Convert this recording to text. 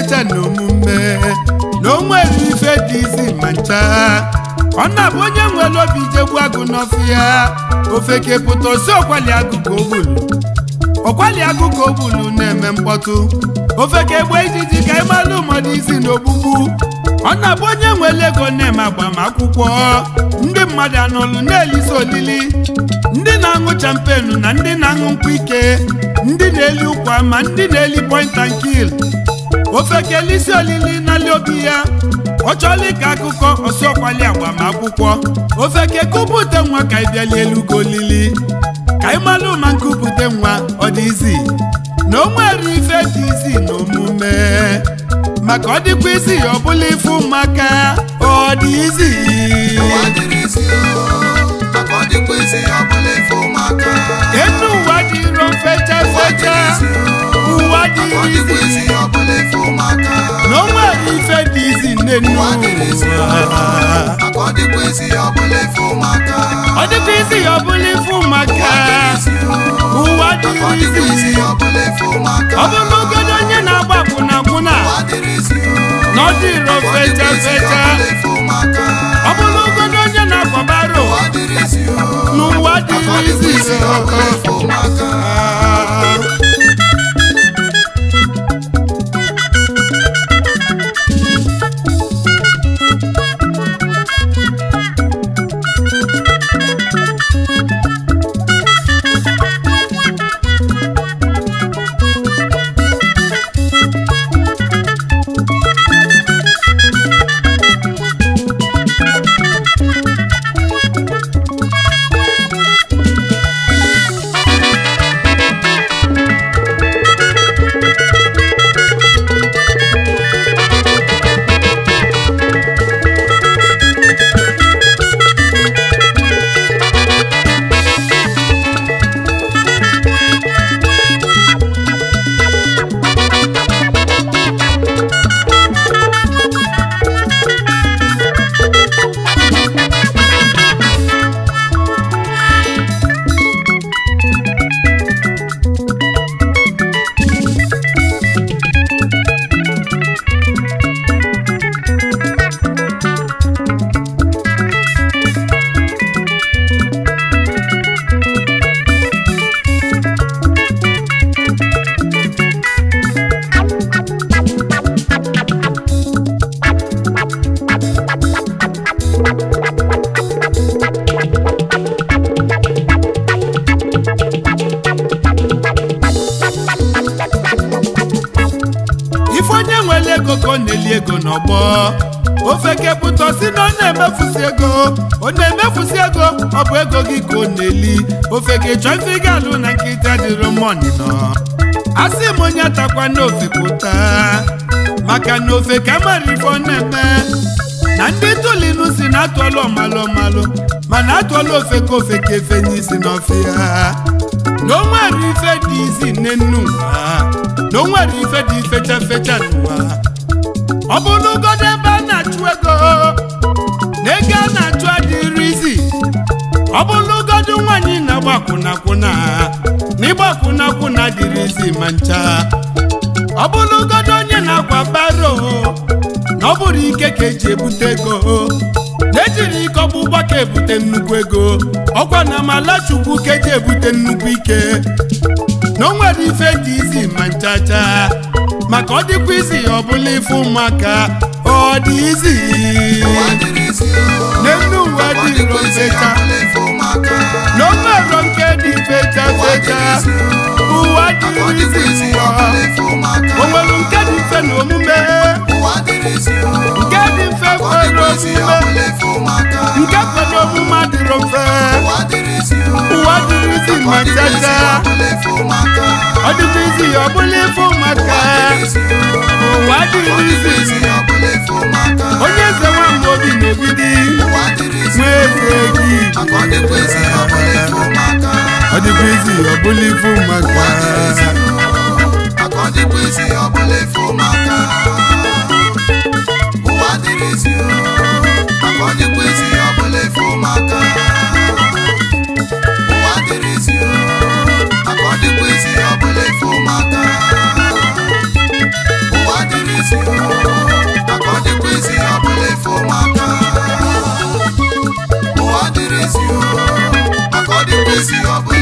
fecha na omume na o nwere ife dị izi ma ncha ọ na-abụ onye nwere obi jegbu agụ n'ọfịa ofeke pụta osi ọkwali agụ ka o gburu ọkwali agụ ka o gburu na-eme mkpọtụ ofeke egbe ijiji ka ịmalụ mmadụ isi n'ogbugbu ọ na-abụ onye nwere ego na-eme agbamakwụkwọ ndị mmadụ anọlụ na-elisi olili ndị na-aṅụ champenu na ndị na-aṅụ nkwụ ike ndị na-eli ụkwa ma ndị na-eli point and kill ofekelisi olili n'ali obi ya ọ chọọla ka akụkọ ọsọkwali agbamakwụkwọ ofeke kupụte nwa ka ịbịali elu ka olili ka ịmalụ ma nkupụte nwa ọ dị izi na o nwere ife dị izi na omume maka ọ dịkwa isi ya ọ bụla ife ụmụaka ọ dị izi ụwa dịrị isi o maka ọ dịkwa isi ọ bụla ife ụmụaka enu ụwa dịrọ fecha fecha ụwa dịrị dịkwa izi isi ọ bụla ife ụmụaka na o nwere ife dị izi nnenu ụwa dịrị isi o maka ọ dịkwa isi ọ bụla ife ụmụaka ọ dịkwa isi ya ọ bụla ife ụmụaka ụwa ọ dịrị dịkwa izi isi ọ bụla ife ụmụaka ọ bụrụ ogodo onye na-agba akwụna akwụna ụwa dịrị isi o na ọ dịrọ ọ fecha dịkwa isi ọ fecha bụla ife ụmụaka ọ bụrụ ogodo onye na-akwabaro ụwa dịrị isi o n'ụwa ọ dịrị dịkwa izi isi ọ bụla ife ụmụaka ife onye nwere ego ka ọ na-eli ego n'ọgbọ ofeke pụta si na ọ na-emefusi ego ọ na-emefusi ego ọ bụ ego gị ka ọ na-eli ofeke chọọ ife ị ga-alụ na nkịta dịrị mọni nọ asị m onye atakwa n'ofe pụta maka na ofe ka mara ife ọ na-eme na ndị tulinu si na atụọla ọmalụ ọmalụ mana atụọla ofe ka ofe ka efe n'isi n'ọfịa na o nwere ife dị izi nne nnu ụwa na o nwere ife dị fecha fecha n'ụwa ọ bụrụ ugodo ebe a na-achụ ego na ego a na-achụ adịrị izi ọ bụrụ ugodo nwaanyị na-agba akwụnakwụna na ịgba akwụnakwụna dịrị izi ma ncha ọ bụrụ ugodo onye na-akwa baro na ọ bụrụ ike ka eji ebute ego na-ejiri ike ọgbụgba ka ebute nnukwu ego ọkwa na amala chukwu ka eji ebute nnukwu ike na o nwere ife dị izi ma nchacha maka ọ dịkwa izi ọ bụla ife ụmụaka ọ dị izi ụwa dịrị isi o n'elu ụwa ọ dị dịkwa isi ọ fecha bụla ife ụmụaka na o nwero nke dị fecha fecha ụwa ọ dịrị dịkwa isi izi ọ bụla ife ụmụaka o nwere nke dị mfe na omume ụwa dịrị isi o nke dị mfe ọ kwere dịkwa isi ọ omume bụla ife ụmụaka nke kwere omume adịrọ mfe ụwa dịrị isi o ụwa dịrị izi ọ ma dịkwa isi nchacha ọ bụla ife ụmụaka ọ dịkwa izi ọ bụla ife ụmụaka ụwa dịrị izi onye eze nwamba obi na-ebidi nwa eze gị ọ dịkwa izi ọ bụla ife ụmụaka ụwa dịrị isi maka ọ dịkwa isi ọ bụla ife ụmụaka ụwa dịrị isi maka ọ dịkwa isi ọ bụla ife ụmụaka ụwa dịrị isi ezi ọ bụla